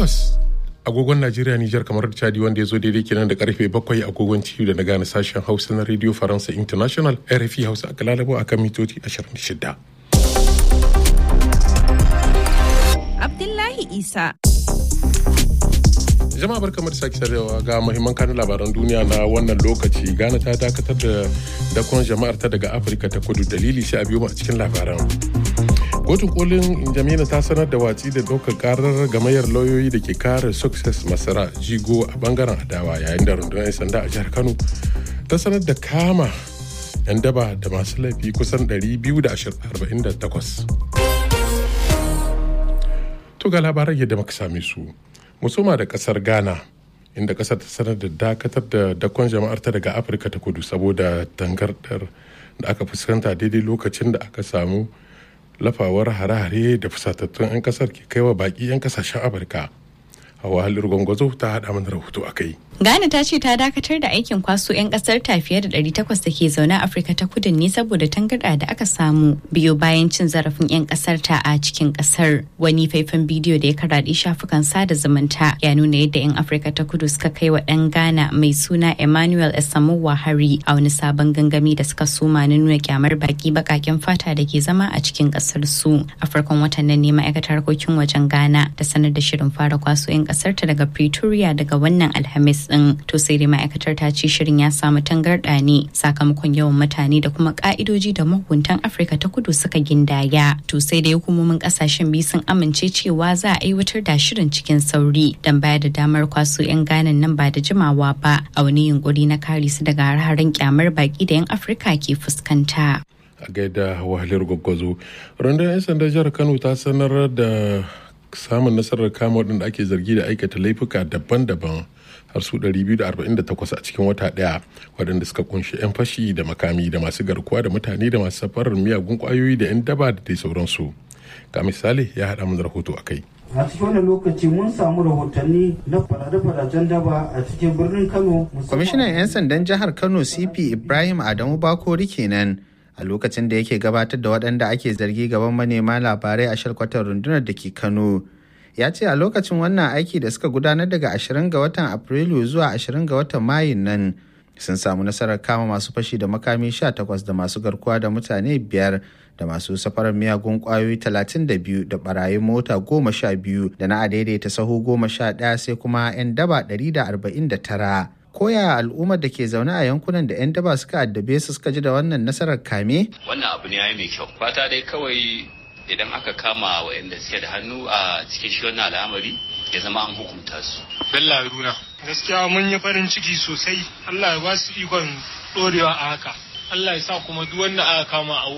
takwas agogon Najeriya Nijar kamar Chadi wanda ya zo daidai kenan da karfe bakwai agogon ciwo da na gane sashen Hausa na Radio Faransa International RFI Hausa aka lalabo akan mitoci 26. Abdullahi Isa. jama'a barkamu da sake sarewa ga muhimman kanun labaran duniya na wannan lokaci ghana ta dakatar da dakon jama'ar ta daga afirka ta kudu dalili sai a biyo mu a cikin labaran kotun kolin jamila ta sanar da watsi da ɗaukar karar gamayyar lauyoyi da ke kare success masara jigo a bangaren adawa yayin da rundunar 'yan sanda a jihar kano ta sanar da kama 'yan daba da masu laifi kusan 248 to ga labaran yadda muka same su musoma da kasar ghana inda kasar ta sanar da dakatar da dakon jama'ar ta daga afirka ta kudu saboda tangardar da aka fuskanta daidai lokacin da aka samu lafawar hare-hare da fusatattun 'yan kasar ke kaiwa baki 'yan kasashen afirka hawa halir gwangwazo ta haɗa mana rahoto a kai Ghana ta ce ta dakatar da aikin kwaso 'yan kasar ta fiye da 800 da ke zaune a Afirka ta kudu ne saboda tangarɗa da aka samu biyo bayan cin zarafin 'yan kasar ta a cikin kasar. Wani faifan bidiyo da ya karaɗe shafukan sada zumunta ya nuna yadda 'yan Afirka ta kudu suka kai wa ɗan Ghana mai suna Emmanuel Esamowa hari a wani sabon gangami da suka soma na nuna kyamar baki bakaken fata da ke zama a cikin kasar su. A farkon watan nan ne ma'aikatar harkokin wajen Ghana ta sanar da shirin fara kwaso 'yan kasar ta daga Pretoria daga wannan Alhamis din to sai dai ma'aikatar ta ce shirin ya samu tangarɗa ne sakamakon yawan mutane da kuma ka'idoji da mahukuntan afirka ta kudu suka gindaya to sai dai hukumomin kasashen biyu sun amince cewa za a aiwatar da shirin cikin sauri don bayar da damar kwaso 'yan ganan nan ba da jimawa ba a wani yunkuri na kare su daga har-haren kyamar baki da 'yan afirka ke fuskanta a gaida wahalar gwaggwazo rundunar 'yan sanda jihar kano ta sanar da samun nasarar kama waɗanda ake zargi da aikata laifuka daban-daban har su 248 a cikin wata ɗaya waɗanda suka kunshi 'yan fashi da makami da masu garkuwa da mutane da masu safarar miyagun kwayoyi da 'yan daba da dai sauransu ga misali ya haɗa mana rahoto a kai a cikin wannan lokaci mun samu rahotanni na fadace-fadacen daba a cikin birnin kano kwamishinan 'yan sandan jihar kano cp ibrahim adamu bakori kenan a lokacin da yake gabatar da waɗanda ake zargi gaban manema labarai a shalkwatar rundunar da ke kano ya ce a lokacin wannan aiki da suka gudanar daga 20 ga watan afrilu zuwa 20 ga watan mayun nan sun samu nasarar kama masu fashi da makami 18 da masu garkuwa da mutane biyar da masu safarar miyagun kwayoyi 32 da barayin mota 12 da na adaidaita sahu 11 sai kuma 'yan daba 149 koya al'ummar da ke zaune a yankunan da 'yan daba suka addabe su suka ji da wannan nasarar kame? Wannan abu ne ya mai kyau. Fata dai kawai idan aka kama waɗanda suke da hannu a cikin shi wannan al'amari ya zama an hukunta su. Bello Haruna. Gaskiya mun yi farin ciki sosai. Allah ya ba su ikon ɗorewa a haka. Allah ya sa kuma duk wanda aka kama a